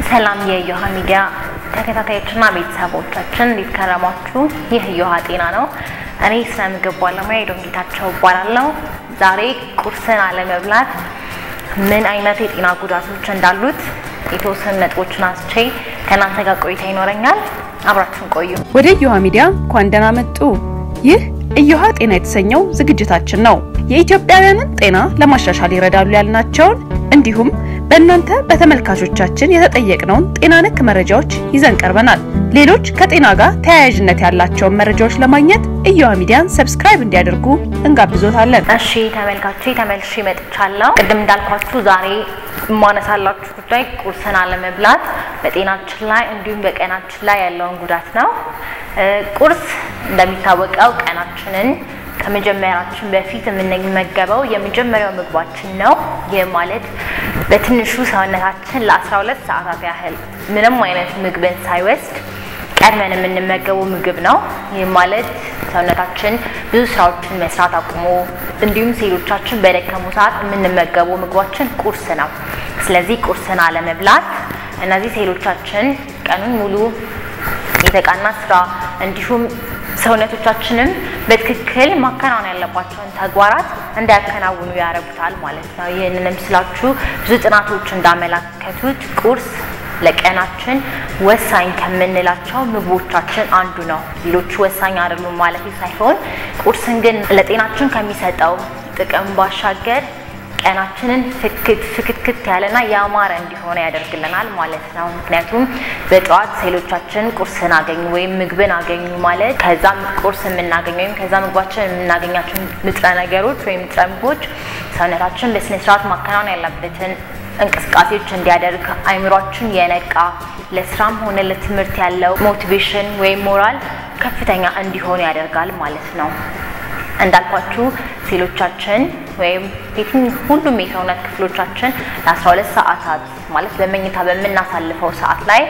ሰላም የእዮሃ ሚዲያ ተከታታዮችና ቤተሰቦቻችን እንዴት ከረማችሁ? ይህ እዮሃ ጤና ነው። እኔ ስነ ምግብ ባለሙያ የዶን ጌታቸው እባላለሁ። ዛሬ ቁርስን አለመብላት ምን አይነት የጤና ጉዳቶች እንዳሉት የተወሰኑ ነጥቦችን አንስቼ ከእናንተ ጋር ቆይታ ይኖረኛል። አብራችሁን ቆዩ። ወደ እዮሃ ሚዲያ እንኳን ደህና መጡ። ይህ እዮሃ ጤና የተሰኘው ዝግጅታችን ነው። የኢትዮጵያውያንን ጤና ለማሻሻል ይረዳሉ ያልናቸውን እንዲሁም በእናንተ በተመልካቾቻችን የተጠየቅነውን ጤና ነክ መረጃዎች ይዘን ቀርበናል። ሌሎች ከጤና ጋር ተያያዥነት ያላቸውን መረጃዎች ለማግኘት እዮሃ ሚዲያን ሰብስክራይብ እንዲያደርጉ እንጋብዞታለን። እሺ ተመልካቾቼ ተመልሼ መጥቻለሁ። ቅድም እንዳልኳችሁ ዛሬ የማነሳላችሁ ጉዳይ ቁርስን አለመብላት በጤናችን ላይ እንዲሁም በቀናችን ላይ ያለውን ጉዳት ነው። ቁርስ እንደሚታወቀው ቀናችንን ከመጀመራችን በፊት የምንመገበው የመጀመሪያው ምግባችን ነው። ይህ ማለት በትንሹ ሰውነታችን ለ12 ሰዓታት ያህል ምንም አይነት ምግብን ሳይወስድ ቀድመን የምንመገበው ምግብ ነው። ይህ ማለት ሰውነታችን ብዙ ስራዎችን መስራት አቁሞ እንዲሁም ሴሎቻችን በደከሙ ሰዓት የምንመገበው ምግባችን ቁርስ ነው። ስለዚህ ቁርስን አለመብላት እነዚህ ሴሎቻችን ቀኑን ሙሉ የተቃና ስራ እንዲሁም ሰውነቶቻችንም በትክክል ማከናወን ያለባቸውን ተግባራት እንዳያከናውኑ ያደርጉታል ማለት ነው። ይህንንም ስላችሁ ብዙ ጥናቶች እንዳመላከቱት ቁርስ ለቀናችን ወሳኝ ከምንላቸው ምግቦቻችን አንዱ ነው። ሌሎቹ ወሳኝ አይደሉም ማለት ሳይሆን ቁርስን ግን ለጤናችን ከሚሰጠው ጥቅም ባሻገር ቀናችንን ፍክት ፍክትክት ያለና ያማረ እንዲሆነ ያደርግልናል ማለት ነው። ምክንያቱም በጠዋት ሴሎቻችን ቁርስን አገኙ ወይም ምግብን አገኙ ማለት ከዛም ቁርስ የምናገኝ ወይም ከዛ ምግባችን የምናገኛቸው ንጥረ ነገሮች ወይም ንጥረ ምግቦች ሰውነታችን በስነስርዓት ማከናወን ያለበትን እንቅስቃሴዎች እንዲያደርግ አይምሯችን የነቃ ለስራም ሆነ ለትምህርት ያለው ሞቲቬሽን ወይም ሞራል ከፍተኛ እንዲሆን ያደርጋል ማለት ነው። እንዳልኳችሁ ሴሎቻችን ወይም ሁሉም የሰውነት ክፍሎቻችን ለ12 ሰዓታት ማለት በመኝታ በምናሳልፈው ሰዓት ላይ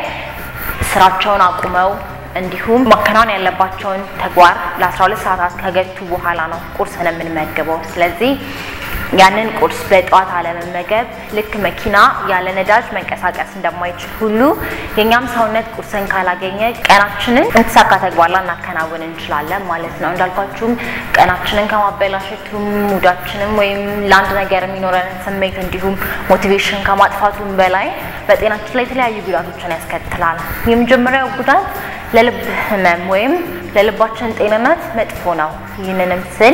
ስራቸውን አቁመው እንዲሁም ማከናወን ያለባቸውን ተግባር ለ12 ሰዓታት ከገቱ በኋላ ነው ቁርስን የምንመገበው። ስለዚህ ያንን ቁርስ በጠዋት አለመመገብ ልክ መኪና ያለ ነዳጅ መንቀሳቀስ እንደማይችል ሁሉ የእኛም ሰውነት ቁርስን ካላገኘ ቀናችንን የተሳካ ተግባር ላናከናውን እንችላለን ማለት ነው። እንዳልኳችሁም ቀናችንን ከማበላሸቱም ሙዳችንም ወይም ለአንድ ነገር የሚኖረንን ስሜት እንዲሁም ሞቲቬሽን ከማጥፋቱም በላይ በጤናችን ላይ የተለያዩ ጉዳቶችን ያስከትላል። የመጀመሪያው ጉዳት ለልብ ህመም ወይም ለልባችን ጤንነት መጥፎ ነው። ይህንንም ስል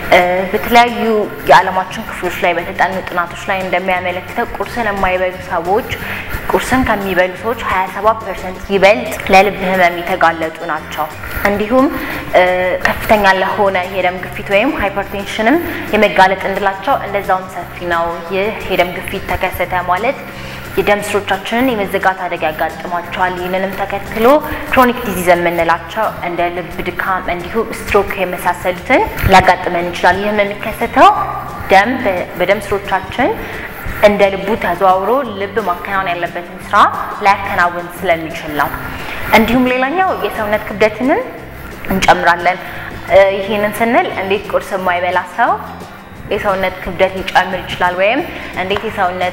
በተለያዩ የዓለማችን ክፍሎች ላይ በተጠኑ ጥናቶች ላይ እንደሚያመለክተው ቁርስን የማይበሉ ሰዎች ቁርስን ከሚበሉ ሰዎች 27 ፐርሰንት ይበልጥ ለልብ ህመም የተጋለጡ ናቸው። እንዲሁም ከፍተኛ ለሆነ የደም ግፊት ወይም ሃይፐርቴንሽንም የመጋለጥ እንድላቸው እንደዛውም ሰፊ ነው። ይህ የደም ግፊት ተከሰተ ማለት የደም ስሮቻችንን የመዘጋት አደጋ ያጋጥሟቸዋል። ይህንንም ተከትሎ ክሮኒክ ዲዚዝ የምንላቸው እንደ ልብ ድካም እንዲሁም ስትሮክ የመሳሰሉትን ሊያጋጥመን ይችላል። ይህም የሚከሰተው ደም በደም ስሮቻችን እንደ ልቡ ተዘዋውሮ ልብ ማከናወን ያለበትን ስራ ላያከናውን ስለሚችል ነው። እንዲሁም ሌላኛው የሰውነት ክብደትንም እንጨምራለን። ይህንን ስንል እንዴት ቁርስ የማይበላ ሰው የሰውነት ክብደት ሊጨምር ይችላል ወይም እንዴት የሰውነት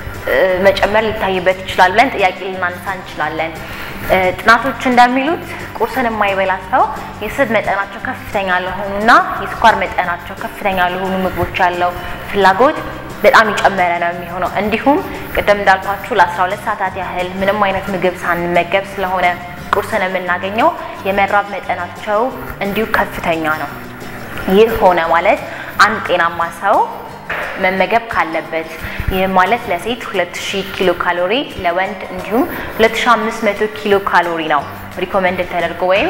መጨመር ሊታይበት ይችላል ብለን ጥያቄ ልናነሳ እንችላለን። ጥናቶች እንደሚሉት ቁርስን የማይበላ ሰው የስብ መጠናቸው ከፍተኛ ለሆኑና የስኳር መጠናቸው ከፍተኛ ለሆኑ ምግቦች ያለው ፍላጎት በጣም የጨመረ ነው የሚሆነው። እንዲሁም ቅድም እንዳልኳችሁ ለ12 ሰዓታት ያህል ምንም አይነት ምግብ ሳንመገብ ስለሆነ ቁርስን የምናገኘው የመራብ መጠናቸው እንዲሁ ከፍተኛ ነው። ይህ ሆነ ማለት አንድ ጤናማ ሰው መመገብ ካለበት ይህ ማለት ለሴት 2000 ኪሎ ካሎሪ ለወንድ እንዲሁም 2500 ኪሎ ካሎሪ ነው ሪኮመንድ ተደርጎ ወይም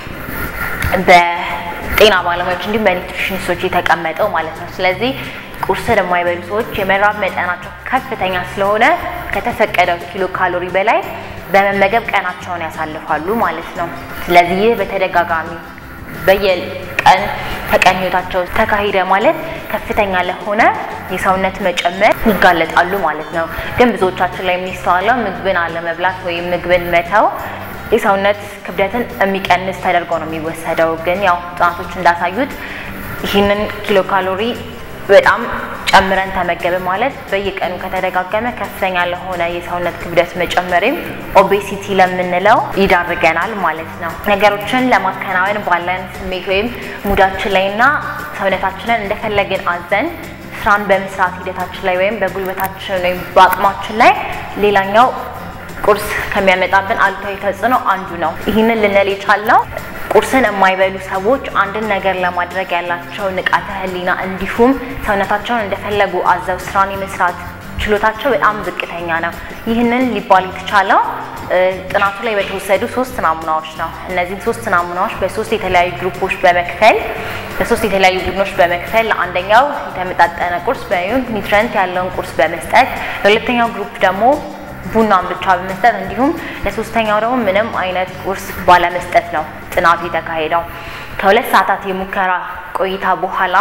በጤና ባለሙያዎች እንዲሁም በኒትሪሽኒስቶች የተቀመጠው ማለት ነው። ስለዚህ ቁርስን የማይበሉ ሰዎች የመራብ መጠናቸው ከፍተኛ ስለሆነ ከተፈቀደው ኪሎ ካሎሪ በላይ በመመገብ ቀናቸውን ያሳልፋሉ ማለት ነው። ስለዚህ ይህ በተደጋጋሚ በየቀን ተቀን ህይወታቸው ተካሂደ ማለት ከፍተኛ ለሆነ የሰውነት መጨመር ይጋለጣሉ ማለት ነው። ግን ብዙዎቻችን ላይ የሚስተዋለው ምግብን አለመብላት ወይም ምግብን መተው የሰውነት ክብደትን የሚቀንስ ተደርጎ ነው የሚወሰደው። ግን ያው ጥናቶች እንዳሳዩት ይህንን ኪሎ ካሎሪ በጣም ጨምረን ተመገበ ማለት በየቀኑ ከተደጋገመ ከፍተኛ ለሆነ የሰውነት ክብደት መጨመሪም ኦቤሲቲ ለምንለው ይዳርገናል ማለት ነው። ነገሮችን ለማከናወን ባለን ስሜት ወይም ሙዳችን ላይና ሰውነታችንን እንደፈለግን አዘን ስራን በመስራት ሂደታችን ላይ ወይም በጉልበታችን ወይም በአቅማችን ላይ ሌላኛው ቁርስ ከሚያመጣብን አሉታዊ ተጽዕኖ አንዱ ነው። ይህንን ልንል የቻልነው ቁርስን የማይበሉ ሰዎች አንድን ነገር ለማድረግ ያላቸው ንቃተ ህሊና እንዲሁም ሰውነታቸውን እንደፈለጉ አዘው ስራን የመስራት ችሎታቸው በጣም ዝቅተኛ ነው። ይህንን ሊባል የተቻለው ጥናቱ ላይ በተወሰዱ ሶስት ናሙናዎች ነው። እነዚህም ሶስት ናሙናዎች በሶስት የተለያዩ ግሩፖች በመክፈል በሶስት የተለያዩ ቡድኖች በመክፈል ለአንደኛው የተመጣጠነ ቁርስ ወይም ኒውትረንት ያለውን ቁርስ በመስጠት ለሁለተኛው ግሩፕ ደግሞ ቡናን ብቻ በመስጠት እንዲሁም ለሶስተኛው ደግሞ ምንም አይነት ቁርስ ባለመስጠት ነው ጥናቱ የተካሄደው። ከሁለት ሰዓታት የሙከራ ቆይታ በኋላ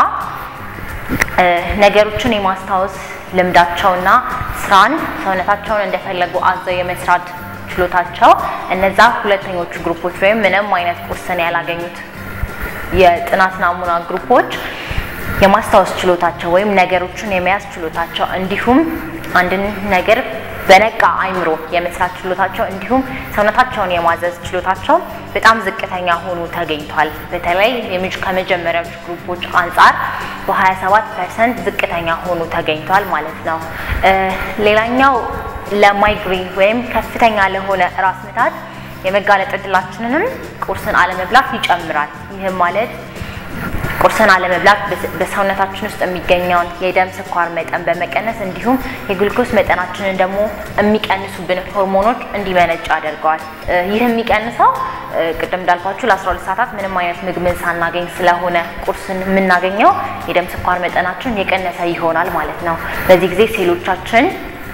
ነገሮችን የማስታወስ ልምዳቸውና ስራን ሰውነታቸውን እንደፈለጉ አዘው የመስራት ችሎታቸው እነዛ ሁለተኞቹ ግሩፖች ወይም ምንም አይነት ቁርስን ያላገኙት የጥናት ናሙና ግሩፖች የማስታወስ ችሎታቸው ወይም ነገሮችን የመያዝ ችሎታቸው እንዲሁም አንድን ነገር በነቃ አይምሮ የመስራት ችሎታቸው እንዲሁም ሰውነታቸውን የማዘዝ ችሎታቸው በጣም ዝቅተኛ ሆኖ ተገኝቷል። በተለይ ከመጀመሪያዎቹ ግሩፖች አንጻር በ27 ፐርሰንት ዝቅተኛ ሆኖ ተገኝቷል ማለት ነው። ሌላኛው ለማይግሬን ወይም ከፍተኛ ለሆነ ራስ ምታት የመጋለጥ እድላችንንም ቁርስን አለመብላት ይጨምራል። ይህም ማለት ቁርስን አለመብላት በሰውነታችን ውስጥ የሚገኘውን የደም ስኳር መጠን በመቀነስ እንዲሁም የግሉኮስ መጠናችንን ደግሞ የሚቀንሱብን ሆርሞኖች እንዲመነጭ ያደርገዋል። ይህ የሚቀንሰው ቅድም እንዳልኳችሁ ለ12 ሰዓታት ምንም አይነት ምግብን ሳናገኝ ስለሆነ ቁርስን የምናገኘው የደም ስኳር መጠናችን የቀነሰ ይሆናል ማለት ነው። በዚህ ጊዜ ሴሎቻችን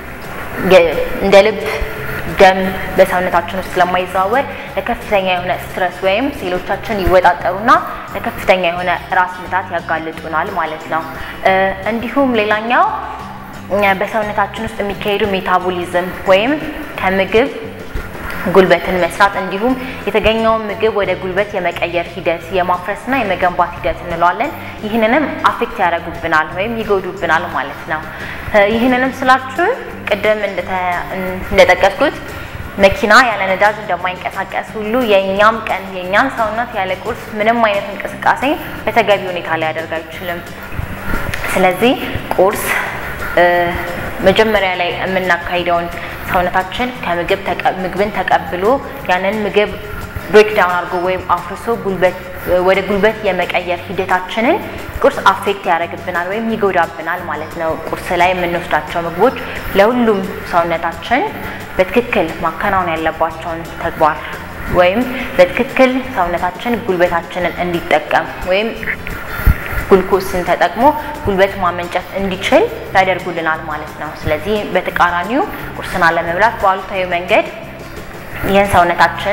እንደ ልብ ደም በሰውነታችን ውስጥ ስለማይዘዋወር ለከፍተኛ የሆነ ስትረስ ወይም ሴሎቻችን ይወጣጠሩና ለከፍተኛ የሆነ ራስ ምታት ያጋልጡናል ማለት ነው። እንዲሁም ሌላኛው በሰውነታችን ውስጥ የሚካሄዱ ሜታቦሊዝም ወይም ከምግብ ጉልበትን መስራት እንዲሁም የተገኘውን ምግብ ወደ ጉልበት የመቀየር ሂደት የማፍረስና የመገንባት ሂደት እንለዋለን። ይህንንም አፌክት ያደርጉብናል ወይም ይጎዱብናል ማለት ነው። ይህንንም ስላችሁ ቅድም እንደጠቀስኩት መኪና ያለ ነዳጅ እንደማይንቀሳቀስ ሁሉ የእኛም ቀን የእኛም ሰውነት ያለ ቁርስ ምንም አይነት እንቅስቃሴ በተገቢ ሁኔታ ሊያደርግ አይችልም። ስለዚህ ቁርስ መጀመሪያ ላይ የምናካሂደውን ሰውነታችን ከምግብ ምግብን ተቀብሎ ያንን ምግብ ብሬክዳውን አድርጎ ወይም አፍርሶ ወደ ጉልበት የመቀየር ሂደታችንን ቁርስ አፌክት ያደርግብናል ወይም ይጎዳብናል ማለት ነው። ቁርስ ላይ የምንወስዳቸው ምግቦች ለሁሉም ሰውነታችን በትክክል ማከናወን ያለባቸውን ተግባር ወይም በትክክል ሰውነታችን ጉልበታችንን እንዲጠቀም ወይም ጉልኮስን ተጠቅሞ ጉልበት ማመንጨት እንዲችል ያደርጉልናል ማለት ነው። ስለዚህ በተቃራኒው ቁርስን አለመብላት በአሉታዊ መንገድ ይህን ሰውነታችን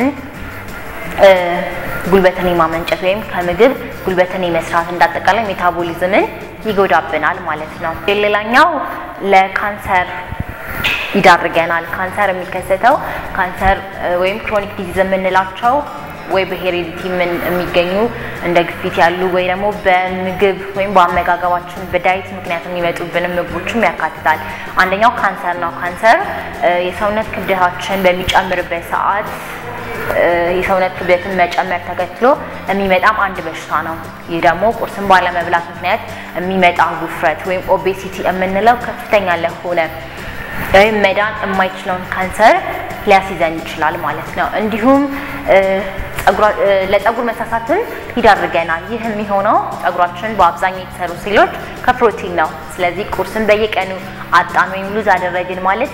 ጉልበትን የማመንጨት ወይም ከምግብ ጉልበትን የመስራት እንዳጠቃላይ ሜታቦሊዝምን ይጎዳብናል ማለት ነው። ሌላኛው ለካንሰር ይዳርገናል። ካንሰር የሚከሰተው ካንሰር ወይም ክሮኒክ ዲዚዝ የምንላቸው ወይ በሄሬዲቲ ምን የሚገኙ እንደ ግፊት ያሉ ወይ ደግሞ በምግብ ወይም በአመጋገባችን በዳይት ምክንያት የሚመጡብንም ምግቦችም ያካትታል። አንደኛው ካንሰር ነው። ካንሰር የሰውነት ክብደታችን በሚጨምርበት ሰዓት የሰውነት ክብደትን መጨመር ተከትሎ የሚመጣም አንድ በሽታ ነው። ይህ ደግሞ ቁርስን ባለመብላት ምክንያት የሚመጣ ውፍረት ወይም ኦቤሲቲ የምንለው ከፍተኛ ለሆነ ወይም መዳን የማይችለውን ካንሰር ሊያስይዘን ይችላል ማለት ነው። እንዲሁም ለፀጉር መሳሳትም ይዳርገናል። ይህ የሚሆነው ፀጉራችን በአብዛኛው የተሰሩ ሴሎች ከፕሮቲን ነው። ስለዚህ ቁርስን በየቀኑ አጣን ወይም ሉዝ አደረግን ማለት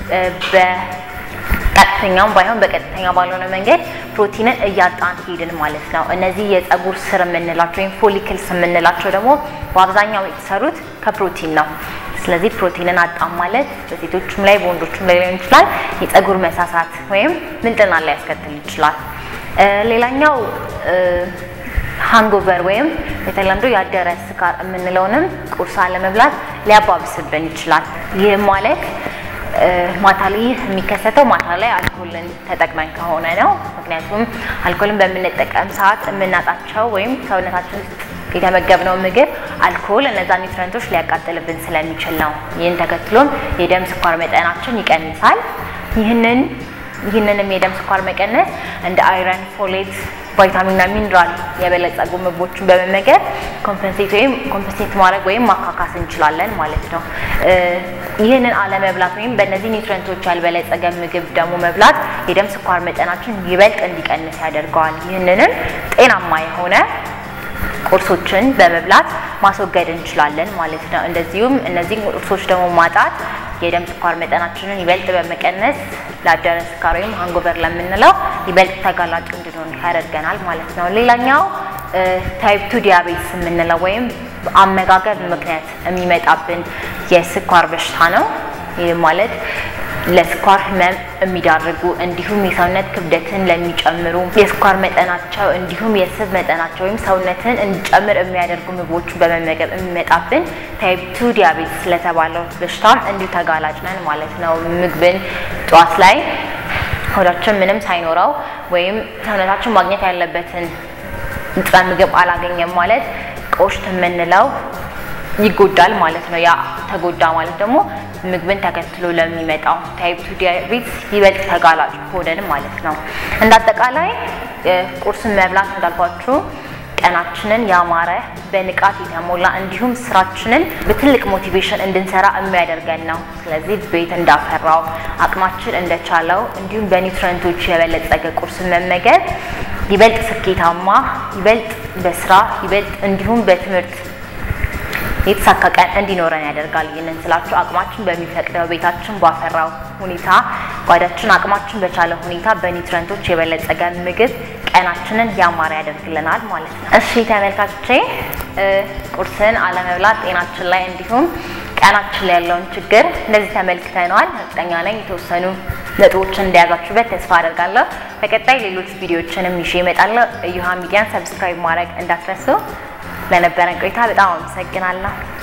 በቀጥተኛም ባይሆን በቀጥተኛ ባልሆነ መንገድ ፕሮቲንን እያጣን ሄድን ማለት ነው። እነዚህ የፀጉር ስር የምንላቸው ወይም ፎሊክልስ የምንላቸው ደግሞ በአብዛኛው የተሰሩት ከፕሮቲን ነው። ስለዚህ ፕሮቲንን አጣም ማለት በሴቶችም ላይ በወንዶችም ላይ ሊሆን ይችላል የፀጉር መሳሳት ወይም ምንጥና ላይ ያስከትል ይችላል። ሌላኛው ሃንጎቨር ወይም በተለምዶ ያደረ ስካር የምንለውንም ቁርስ አለመብላት ሊያባብስብን ይችላል። ይህ ማለት ማታ ላይ የሚከሰተው ማታ ላይ አልኮልን ተጠቅመን ከሆነ ነው። ምክንያቱም አልኮልን በምንጠቀም ሰዓት የምናጣቸው ወይም ሰውነታችን ውስጥ የተመገብነው ምግብ አልኮል እነዛ ኒውትረንቶች ሊያቃጥልብን ስለሚችል ነው። ይህን ተከትሎም የደም ስኳር መጠናችን ይቀንሳል። ይህንን ይህንንም የደም ስኳር መቀነስ እንደ አይረን፣ ፎሌት፣ ቫይታሚንና ሚኒራል የበለጸጉ ምግቦችን በመመገብ ኮምፐንሴት ወይም ኮምፐንሴት ማድረግ ወይም ማካካስ እንችላለን ማለት ነው። ይህንን አለመብላት ወይም በእነዚህ ኒውትረንቶች ያልበለጸገ ምግብ ደግሞ መብላት የደም ስኳር መጠናችን ይበልጥ እንዲቀንስ ያደርገዋል። ይህንንም ጤናማ የሆነ ቁርሶችን በመብላት ማስወገድ እንችላለን ማለት ነው። እንደዚሁም እነዚህ ቁርሶች ደግሞ ማጣት የደም ስኳር መጠናችንን ይበልጥ በመቀነስ ለአደረ ስኳር ወይም ሃንጎቨር ለምንለው ይበልጥ ተጋላጭ እንድንሆን ያደርገናል ማለት ነው። ሌላኛው ታይፕ ቱ ዲያቤትስ የምንለው ወይም አመጋገብ ምክንያት የሚመጣብን የስኳር በሽታ ነው። ይህ ማለት ለስኳር ህመም የሚዳርጉ እንዲሁም የሰውነት ክብደትን ለሚጨምሩ የስኳር መጠናቸው እንዲሁም የስብ መጠናቸው ወይም ሰውነትን እንዲጨምር የሚያደርጉ ምግቦችን በመመገብ የሚመጣብን ታይፕ ቱ ዲያቤትስ ስለተባለው በሽታም እንዲሁ ተጋላጭ ነን ማለት ነው። ምግብን ጠዋት ላይ ሆዳችን ምንም ሳይኖረው ወይም ሰውነታችን ማግኘት ያለበትን ንጥረ ምግብ አላገኘም ማለት ቆሽት የምንለው ይጎዳል ማለት ነው። ያ ተጎዳ ማለት ደግሞ ምግብን ተከትሎ ለሚመጣው ታይፕ ቱ ዲያቤትስ ይበልጥ ተጋላጭ ሆነን ማለት ነው። እንደ አጠቃላይ ቁርስን መብላት እንዳልኳችሁ ቀናችንን ያማረ በንቃት የተሞላ እንዲሁም ስራችንን በትልቅ ሞቲቬሽን እንድንሰራ የሚያደርገን ነው። ስለዚህ ቤት እንዳፈራው አቅማችን እንደቻለው እንዲሁም በኒውትረንቶች የበለጸገ ቁርስን መመገብ ይበልጥ ስኬታማ፣ ይበልጥ በስራ ይበልጥ እንዲሁም በትምህርት የተሳካ ቀን እንዲኖረን ያደርጋል። ይህንን ስላችሁ አቅማችን በሚፈቅደው ቤታችን ባፈራው ሁኔታ ጓዳችን አቅማችን በቻለ ሁኔታ በኒውትረንቶች የበለጸገ ምግብ ቀናችንን ያማረ ያደርግልናል ማለት ነው። እሺ ተመልካቾቼ ቁርስን አለመብላት ጤናችን ላይ እንዲሁም ቀናችን ላይ ያለውን ችግር እንደዚህ ተመልክተነዋል። እርግጠኛ ነኝ የተወሰኑ ነጥቦችን እንደያዛችሁበት ተስፋ አደርጋለሁ። በቀጣይ ሌሎች ቪዲዮዎችንም ይዤ እመጣለሁ። እዮሃ ሚዲያን ሰብስክራይብ ማድረግ እንዳትረሱ። ለነበረን ቆይታ በጣም አመሰግናለሁ።